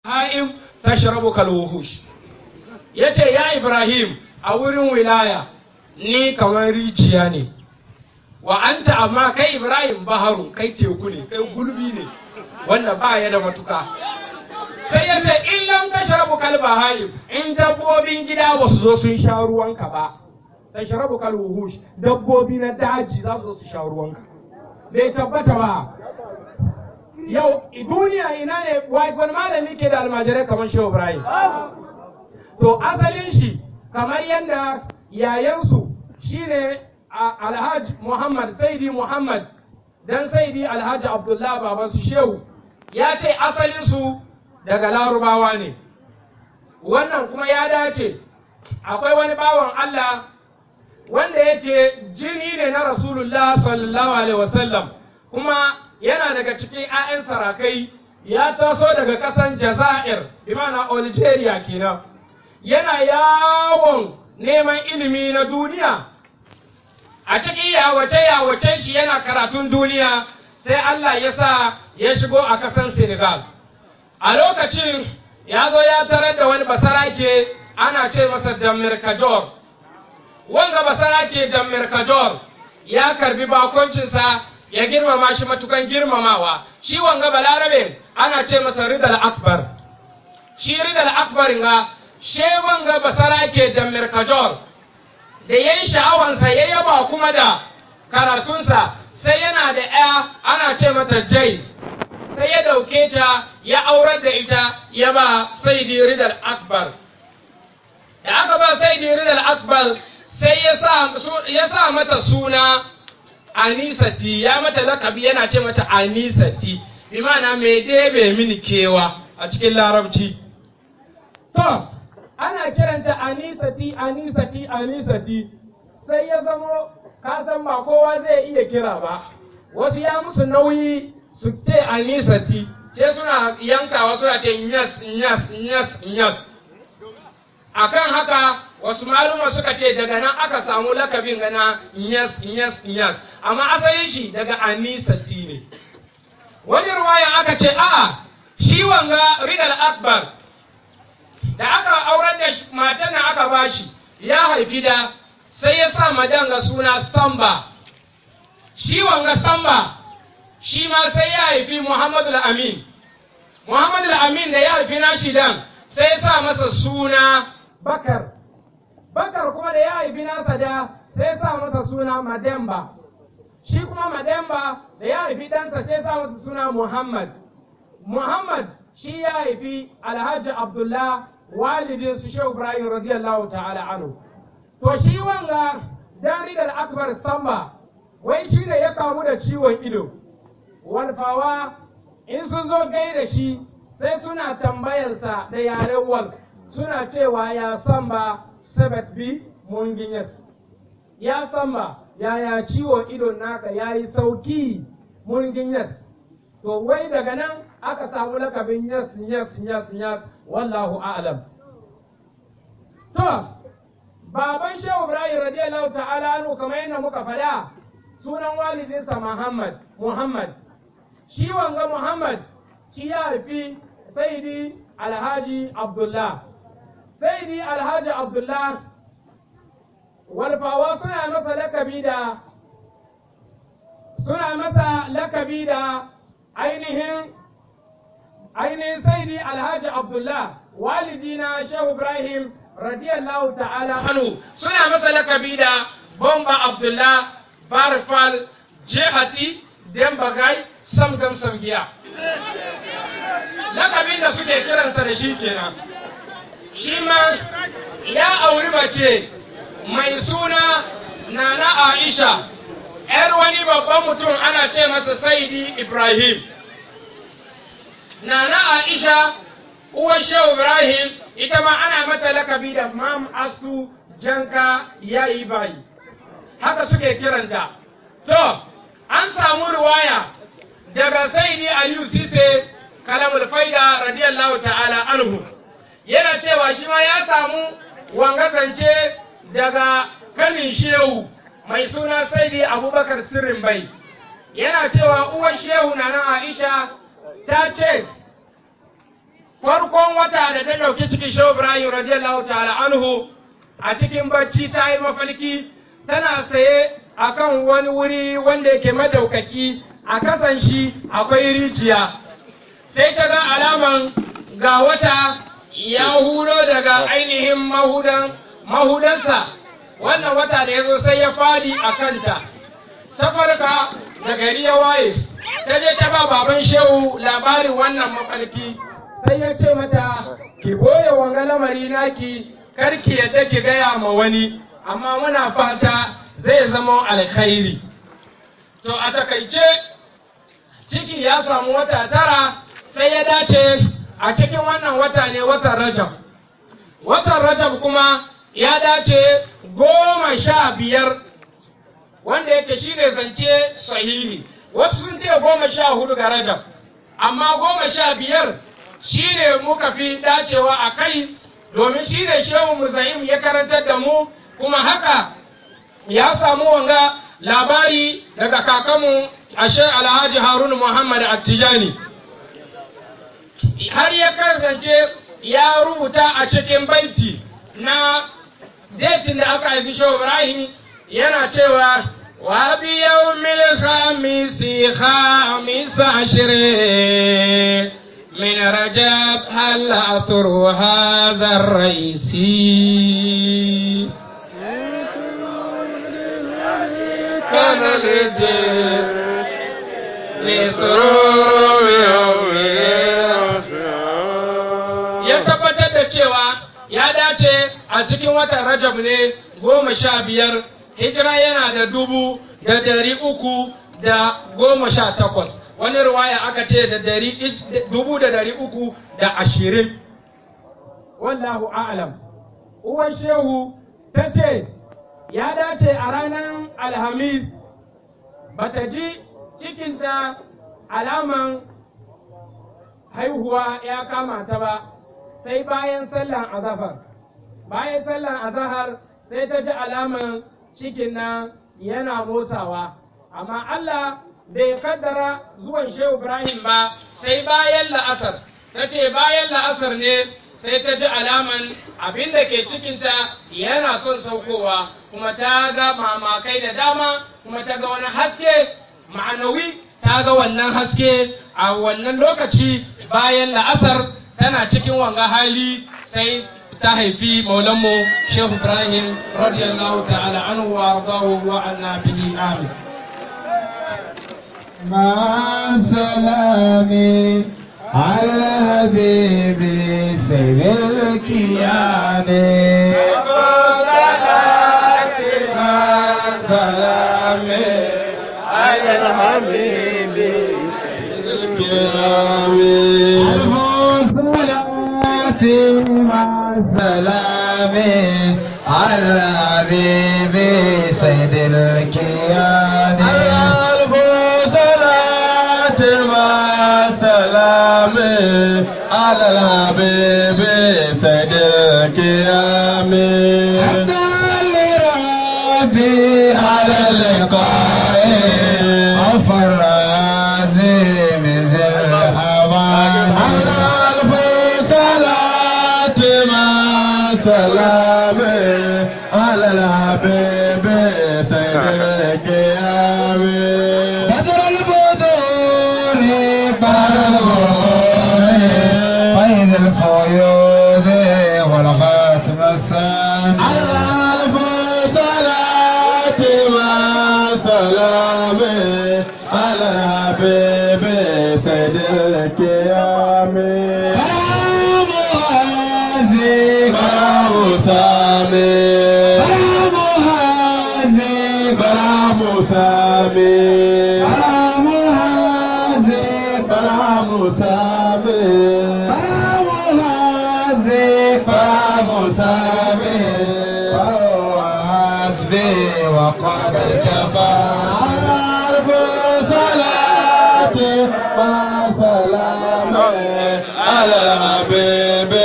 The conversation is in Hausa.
ha'im tashrabu kal wuhush yace ya ibrahim a wurin wilaya ni kamar rijiya ne wa anta amma kai ibrahim baharu kai teku ne kai gulbi ne wanda ba ya da matuka sai ya ce in lam tashrabu kal bahayim in dabbobin gida ba su zo sun sha ruwanka ba tashrabu kal wuhush dabbobi na daji za su zo su sha ruwanka bai tabbata ba yau duniya ina ne wai wani malami ke da almajirai kamar shehu ibrahim to asalin shi kamar yadda yayansu shine alhaji muhammad saidi muhammad dan saidi alhaji abdullah babansu shehu ya ce asalinsu daga larubawa ne wannan kuma ya dace akwai wani bawan allah wanda yake jini ne na rasulullah sallallahu alaihi wasallam kuma yana daga cikin 'ya'yan sarakai ya taso daga ƙasan jazair imana algeria kenan yana yawon neman ilimi na duniya a cikin yawace-yawacen shi yana karatun duniya sai Allah ya sa ya shigo a ƙasar Senegal. A lokacin ya zo ya tarar da wani basarake ana ce masa Damir Kajor. Wanga basarake Damir Kajor ya karbi bakoncinsa ya girmama shi matukan girmamawa. Shi wanga balarabe ana ce masa Ridal Akbar. Shi Ridal Akbar nga she wanga basarake Damir Kajor da ya yi sha'awansa ya yaba kuma da karatunsa sai yana da ya ana ce mata jai sai ya dauke ta ya aurar da ita ya ba saidi ridal akbar da aka ba saidi ridal akbar sai ya sa mata suna anisati ya mata lakabi yana ce mata anisati bi mana mai debe mini kewa a cikin larabci to ana kiranta anisati anisati anisati sai ya zamo ka san ba kowa zai iya kira ba wasu ya musu nauyi su ce anisati ce suna yankawa suna ce nyas nyas nyas nyas akan haka wasu maluma suka ce daga nan aka samu lakabin gana nyas nyas nyas amma asalin shi daga anisati ne wani ruwaya aka ce a'a shi wanga ridal akbar da aka aurar da matan nan aka bashi ya haifi da sai ya sa madanga suna samba shi wanga samba shi ma sai ya haifi muhammadu amin muhammadu amin da ya haifi nashi dan sai ya sa masa suna bakar bakar kuma da ya haifi nasa da sai ya sa masa suna mademba shi kuma mademba da ya haifi ɗansa sai ya sa masa suna muhammad muhammad shi ya haifi alhaji abdullah walidin su shehu ibrahim radiyallahu ta'ala anhu to shi wanga jaridar akbar samba wai shi ne ya kamu da ciwon ido walfawa in sun zo gai da shi sai suna tambayarsa da yaren wal suna cewa ya samba sabat bi munginyas ya samba yaya ciwon idon naka ya yi sauki munginyas to wai daga nan aka samu lakabin yas yas yas yas wallahu a'lam to baban shehu ibrahim radiyallahu ta'ala anhu kamar yadda muka faɗa sunan walidinsa muhammad muhammad shi wanga muhammad shi ya haifi saidi alhaji abdullah saidi alhaji abdullah walfawa suna masa lakabi da suna masa lakabi da ainihin ainihin saidi alhaji abdullah walidina shehu ibrahim radiyallahu ta'ala anhu suna masa lakabi da bomba abdullah barfal jihati dembagai samgam samgiya lakabin da suke kiransa da shi kenan shi ma ya auri mace mai suna nana aisha ‘yar wani babban mutum ana ce masa saidi ibrahim nana aisha uwar shehu ibrahim ita ma ana mata lakabi da mam asu janka ya yi bayi haka suke kiranta to an samu ruwaya daga saidi aliyu sise kalamul faida radiyallahu ta'ala anhu yana cewa shi ma ya samu wangasance daga kanin shehu mai suna saidi abubakar sirrin bai yana cewa uwar shehu na nan aisha ta ce farkon wata da ta ɗauki cikin shehu ibrahim radiyallahu ta'ala anhu a cikin bacci ta yi mafalki tana saye a kan wani wuri wanda yake madaukaki a kasan shi akwai rijiya sai ta ga alaman ga wata ya huro daga ainihin mahudan mahudansa wannan wata da ya zo sai ya fadi a kanta ta farka da gari ya waye ta je ta ba baban shehu labarin wannan mafalki sai ya ce mata ki boye wanga lamari naki kar ki yadda ki gaya ma wani amma muna fata zai zama alkhairi to a takaice ciki ya samu wata tara sai ya dace a cikin wannan wata ne watan rajab watan rajab kuma ya dace goma sha biyar wanda yake shine zance sahihi wasu sun ce goma sha hudu ga rajab amma goma sha biyar shine muka fi dacewa a kai domin shine shehu muzahim ya karantar da mu kuma haka ya samu wanga labari daga kakanmu ashe alhaji haruna muhammad attijani har ya kasance ya rubuta a cikin baiti na detin da aka haifi shehu ibrahim yana cewa wa bi yawmil khamisi khamis ashrin من رجب هل أثر هذا الرئيس كان للدين لسرور يوم ya tabbatar da cewa ya dace a cikin watan rajab ne goma sha biyar hijira yana da dubu da dari uku da goma sha takwas wani ruwaya aka ce da dari dubu da dari uku da ashirin wallahu a'lam uwan shehu ta ce ya dace a ranar alhamis bata ji cikinta alaman haihuwa ya kama ta ba sai bayan sallan azahar bayan sallan azahar sai ta ji alaman cikin nan yana motsawa amma Allah bai kaddara zuwan shehu Ibrahim ba sai bayan la'asar ta ce bayan la'asar ne sai ta ji alaman abin da ke cikinta yana son saukowa kuma ta ga mamakai da dama kuma ta ga wani haske ma'anawi ta ga wannan haske a wannan lokaci bayan la'asar tana cikin wanga hali sai ta haifi maulanmu shehu ibrahim radiyallahu ta'ala anhu wa ardahu wa anna bihi amin مع سلامي على الحبيب سيد الكيان سلامي على الحبيب سيد الكرام ألف صلاة مع السلام على الحبيب سيد الكيان ألف صلاة مع السلام على الحبيب سيد الكيان حتى لربي على اللقاء غفر عزيم ذي الحوان ألف صلاة مع سلام على الحبيب سيد القيام بدر البدور بعد البرور فيض الفيوض والختم السان ألف صلاة مع سلام على الحبيب سيد القيام برام هازي برام سامي برام هازي برام سامي برام هازي برام سامي برام هازي برام سامي فهو حسبي وقد كفى عرف صلاتي مع سلامي على الحبيب